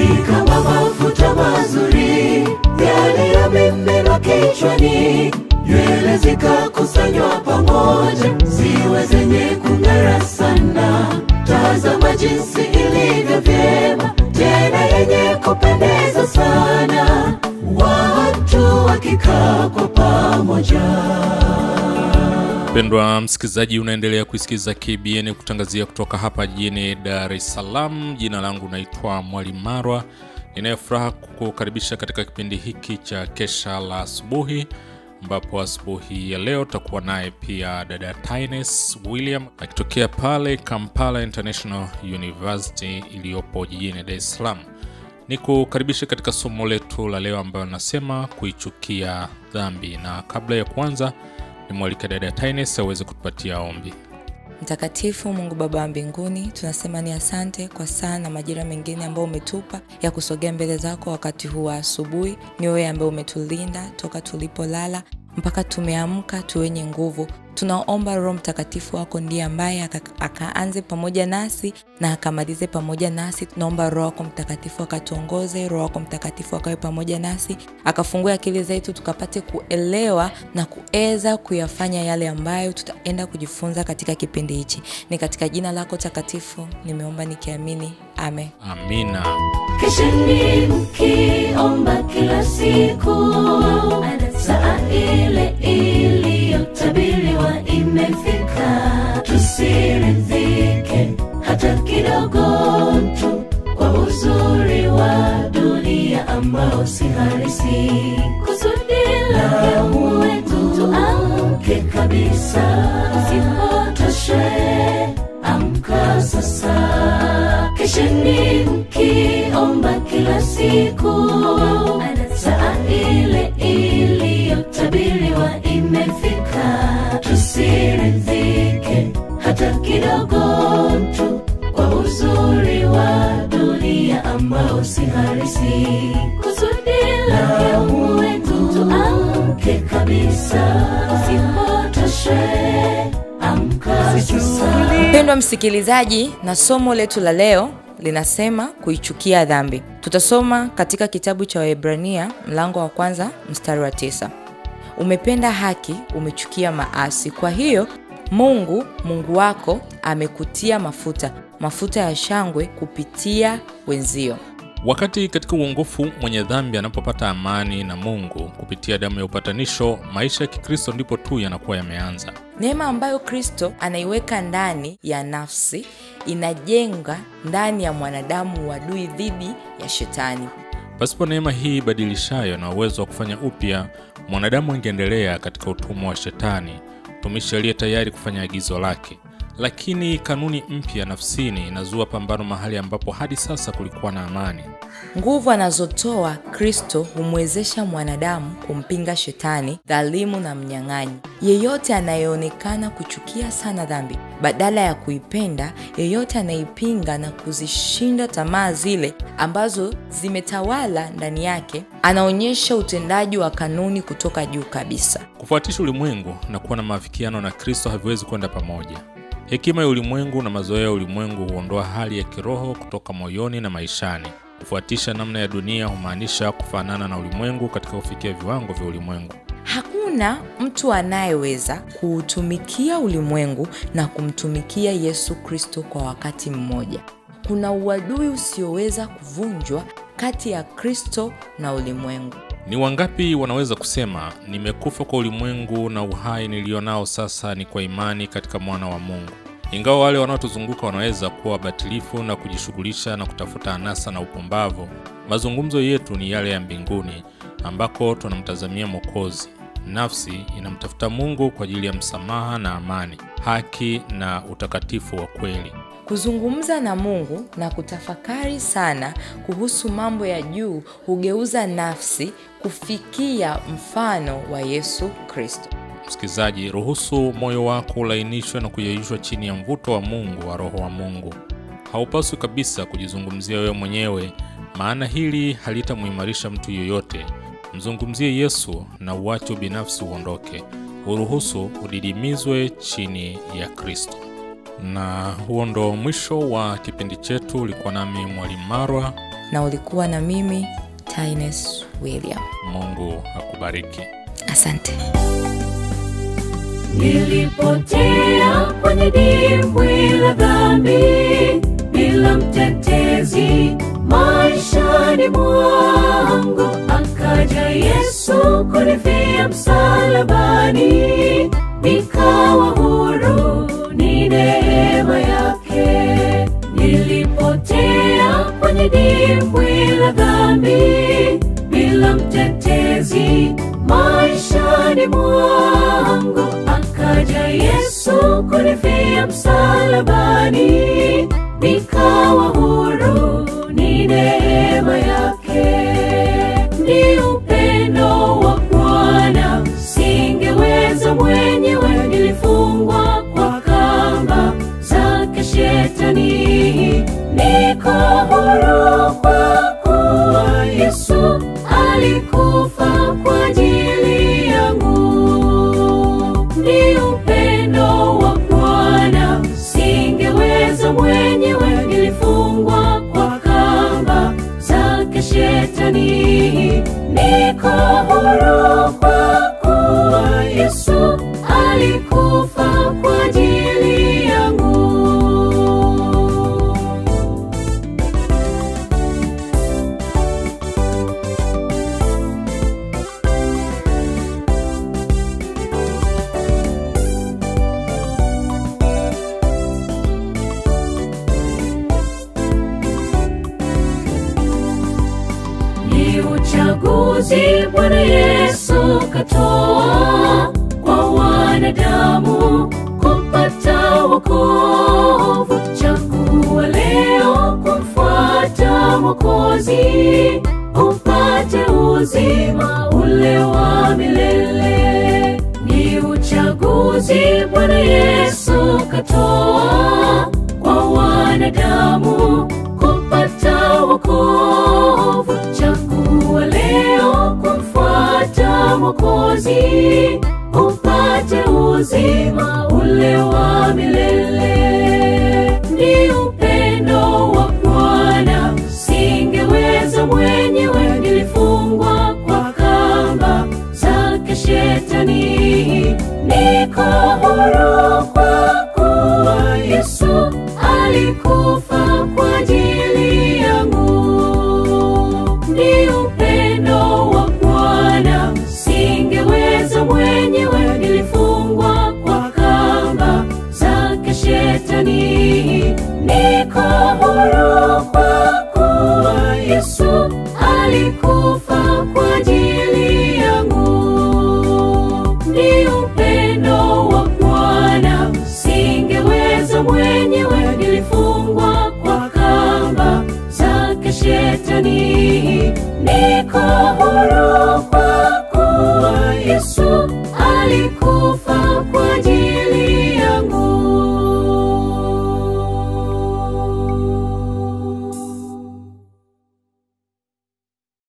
ni kama mafuta mazuri yaliyomiminwa kichwani, nywele zikakusanywa pamoja, ziwe zenye kung'ara sana. Tazama jinsi ilivyo vyema, tena yenye kupendeza sana, watu wakikaa kwa pamoja. Mpendwa msikilizaji, unaendelea kuisikiza KBN kutangazia kutoka hapa jijini Dar es Salaam. Jina langu naitwa Mwalimu Marwa, ninayefuraha kukukaribisha katika kipindi hiki cha Kesha la Asubuhi, ambapo asubuhi ya leo tutakuwa naye pia dada Tines William akitokea pale Kampala International University iliyopo jijini Dar es Salaam. Nikukaribishe katika somo letu la leo ambayo nasema kuichukia dhambi, na kabla ya kuanza nimwalike dada Tines aweze kutupatia ombi. Mtakatifu Mungu Baba wa mbinguni, tunasema ni asante kwa saa na majira mengine ambayo umetupa ya kusogea mbele zako wakati huu wa asubuhi. Ni wewe ambaye umetulinda toka tulipolala mpaka tumeamka tu wenye nguvu. Tunaomba Roho Mtakatifu wako ndiye ambaye aka- akaanze pamoja nasi na akamalize pamoja nasi. Tunaomba Roho wako Mtakatifu akatuongoze, Roho wako Mtakatifu akawe pamoja nasi, akafungue akili zetu tukapate kuelewa na kuweza kuyafanya yale ambayo tutaenda kujifunza katika kipindi hichi. Ni katika jina lako takatifu nimeomba nikiamini, amen. Amina. Kesheni mkiomba kila siku, saa ile iliyotabiriwa imefika. Tusiridhike hata kidogo tu kwa uzuri wa dunia ambao si halisi. Kusudi lake Mungu wetu tuamke kabisa, usipotoshwe amka sasa. Kesheni mkiomba kila siku, saa ile iliyotabiriwa imefika. Tusiridhike hata kidogo tu kwa uzuri wa dunia ambao si halisi. Kusudi lake Mungu wetu tuamke kabisa, usipotoshwe amka sasa. Mpendwa msikilizaji, na somo letu la leo linasema kuichukia dhambi. Tutasoma katika kitabu cha Waebrania mlango wa kwanza mstari wa tisa. Umependa haki, umechukia maasi. Kwa hiyo Mungu Mungu wako amekutia mafuta, mafuta ya shangwe kupitia wenzio. Wakati katika uongofu mwenye dhambi anapopata amani na Mungu kupitia damu ya upatanisho, maisha ya Kikristo ndipo tu yanakuwa yameanza. Neema ambayo Kristo anaiweka ndani ya nafsi inajenga ndani ya mwanadamu uadui dhidi ya shetani. Pasipo neema hii ibadilishayo na uwezo wa kufanya upya, mwanadamu angeendelea katika utumwa wa Shetani, mtumishi aliye tayari kufanya agizo lake. Lakini kanuni mpya nafsini inazua pambano mahali ambapo hadi sasa kulikuwa na amani. Nguvu anazotoa Kristo humwezesha mwanadamu kumpinga shetani dhalimu na mnyang'anyi. Yeyote anayeonekana kuchukia sana dhambi badala ya kuipenda, yeyote anayeipinga na kuzishinda tamaa zile ambazo zimetawala ndani yake, anaonyesha utendaji wa kanuni kutoka juu kabisa. Kufuatisha ulimwengu na kuwa na maafikiano na Kristo haviwezi kwenda pamoja. Hekima ya ulimwengu na mazoea ya ulimwengu huondoa hali ya kiroho kutoka moyoni na maishani. Kufuatisha namna ya dunia humaanisha kufanana na ulimwengu katika kufikia viwango vya ulimwengu. Hakuna mtu anayeweza kuutumikia ulimwengu na kumtumikia Yesu Kristo kwa wakati mmoja. Kuna uadui usioweza kuvunjwa kati ya Kristo na ulimwengu. Ni wangapi wanaweza kusema nimekufa kwa ulimwengu na uhai nilionao sasa ni kwa imani katika mwana wa Mungu? Ingawa wale wanaotuzunguka wanaweza kuwa wabatilifu na kujishughulisha na kutafuta anasa na upumbavu, mazungumzo yetu ni yale ya mbinguni ambako tunamtazamia Mwokozi. Nafsi inamtafuta Mungu kwa ajili ya msamaha na amani, haki na utakatifu wa kweli. Kuzungumza na Mungu na kutafakari sana kuhusu mambo ya juu hugeuza nafsi kufikia mfano wa Yesu Kristo. Msikilizaji, ruhusu moyo wako ulainishwe na kuyeyushwa chini ya mvuto wa Mungu wa Roho wa Mungu. Haupaswi kabisa kujizungumzia wewe mwenyewe, maana hili halitamuimarisha mtu yoyote. Mzungumzie Yesu na uache ubinafsi uondoke, uruhusu udidimizwe chini ya Kristo. Na huo ndo mwisho wa kipindi chetu. Ulikuwa nami Mwalimu Marwa. na ulikuwa na mimi Tines William. mungu akubariki Asante. nilipotea kwenye dimbwi la dhambi bila mtetezi maishani mwangu akaja yesu kunifia msalabani nikawa huru ni neema yake nilipotea kwenye dimbwi la dhambi bila mtetezi maishani mwangu akaja yesu kunifia msalabani nikawa huru ni neema yake ni upendo wa bwana singeweza mwenyewe nilifungwa kwa kamba zake shetani niko huru kwa kuwa yesu alikufa kwa ajili yangu ni upendo wa bwana singeweza mwenyewe nilifungwa kwa kamba zake shetani niko huru kwa kuwa yesu alikufa kwa ajili yangu ni uchaguzi bwana yesu katoa kwa wanadamu kupata wokovu chagua leo kumfuata mwokozi upate uzima ule wa milele ni uchaguzi bwana yesu katoa kwa wanadamu kupata wokovu chagua leo kumfuata mwokozi upate uzima ule wa milele ni upendo wa bwana singeweza mwenyewe nilifungwa kwa kamba zake shetani niko huru kwa kuwa yesu alikufa kwa ajili yangu ni upendo wa bwana singeweza mwenyewe nilifungwa kwa kamba zake shetani niko huru kwa kuwa yesu alikufa kwa ajili yangu ni upendo wa bwana singeweza mwenyewe nilifungwa kwa kamba zake shetani niko